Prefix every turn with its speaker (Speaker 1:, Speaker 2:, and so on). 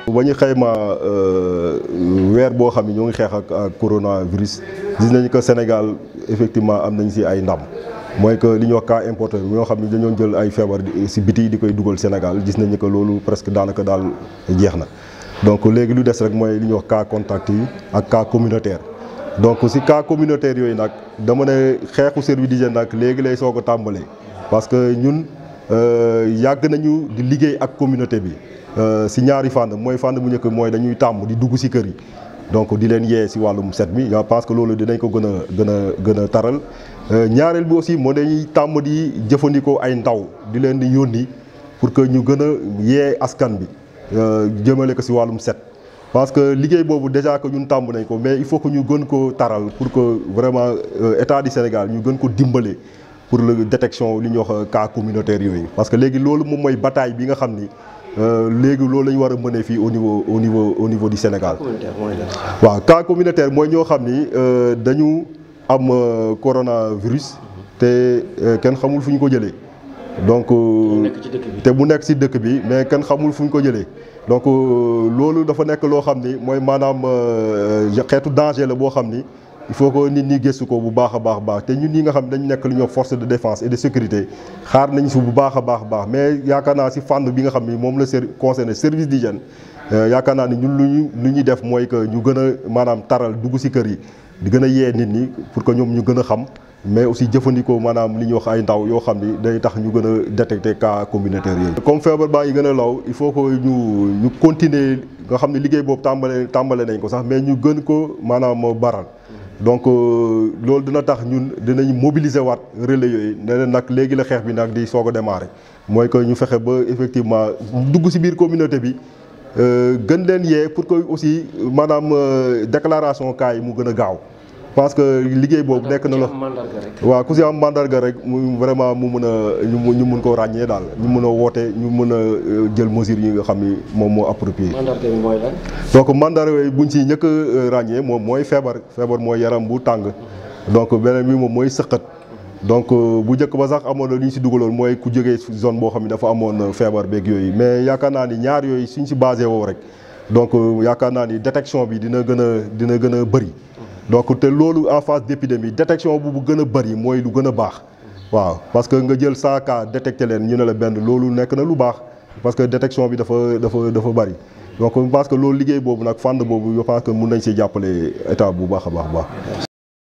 Speaker 1: ba ñu xayma weer boo xam ne ñoo ngi xeex ak ak coronavirus gis nañu que Sénégal effectivement am nañ si ay ndam mooy que li ñuy wax cas importé ñoo xam ne dañoo jël ay feebar si biti di koy dugal Sénégal gis nañu que loolu presque daanaka daal jeex na donc léegi lu des rek mooy li ñuy wax cas contact yi ak cas communautaire. donc si cas communautaire yooyu nag dama ne xeexu service d'hygiène nag léegi lay soog a tàmbalee parce que ñun yàgg nañu di liggéey ak communauté bi si ñaari fànn mooy fànn bu njëkk mooy dañuy tàmm di dugg si kër yi donc di leen yee si wàllum set mi je pense que loolu dinañ ko gën a gën a gën a taral ñaareel bi aussi moo dañuy tàmm di jëfandikoo ay ndaw di leen di yónni pour que ñu gën a yee askan bi jëmale ko si wàllum set parce que liggéey boobu déjà que ñun tàmm nañ ko mais il faut que ñu gën ko taral pour que vraiment état du Sénégal ñu gën ko dimbale pour la détection li ñuy wax cas communautaire yooyu parce que léegi loolu moom mooy bataille bi nga xam ni léegi loolu la ñu war a mënee fii au niveau au niveau au niveau du Sénégal. waaw cas communautaire mooy ñoo xam ni dañu am coronavirus te kenn xamul fu ñu ko jëlee. donc te mu nekk ci dëkk bi mais kenn xamul fu ñu ko jëlee donc loolu dafa nekk loo xam ni mooy maanaam xeetu danger la boo xam ni il faut que nit ñi gëstu ko bu baax a baax baax te ñun ñi nga xam ne dañu nekk lu ñuy wax force de défense et de sécurité xaar nañ si bu baax a baax baax mais yaakaar naa si fànn bi nga xam ni moom la ser concerné service d'hygiène yaakaar naa ni ñun lu ñu lu ñuy def mooy que ñu gën a maanaam taral dugg si kër yi di gën a yee nit ñi pour que ñoom ñu gën a xam mais aussi jëfandikoo maanaam li ñuy wax ay ndaw yoo xam ni day tax ñu gën a détecter cas communautaire yooyu. comme feebar baa ngi gën a law il faut que ñu ñu continuer nga xam ne liggéey boobu tàmbale tàmbale nañ ko sax mais ñu gën ko maanaam baral. donc loolu dina tax ñun dinañ mobiliser waat relais yooyu ne leen nag léegi la xeex bi nag di soog a démarrer mooy que ñu fexe ba effectivement dugg ci biir communauté bi gën leen yee pour que aussi maanaam déclaration cas yi mu gën a gaaw. parce que liggéey boobu nekk na la waaw ku si am mandarga rek mu vraiment mu mën a ñu mun koo ràññee daal ñu mën a woote ñu mën a jël mesures yi nga xam ni moom moo approprié.
Speaker 2: mandarga bi mooy lan.
Speaker 1: donc mandarga yooyu buñ si ñëkk a ràññee moom mooy feebar feebar mooy yaram bu tàng donc beneen bi moom mooy sëqat donc bu njëkk ba sax amoon na lu ñu si dugaloon mooy ku jógee zone boo xam ne dafa amoon feebar beeg yooyu mais yaakaar naa ni ñaar yooyu suñ si basé woo rek donc yaakaar naa ni détection bi dina gën a dina gën a bëri. donc te loolu en phase d'épidémie détection bu bu gën a bëri mooy lu gën a baax waaw parce que nga jël 100 cas détecté leen ñu ne la benn loolu nekk na lu baax parce que détection bi dafa dafa dafa bëri donc parce que loolu liggéey boobu nag fànn boobu je pense que mun nañ si jàppale état bu baax a baax baax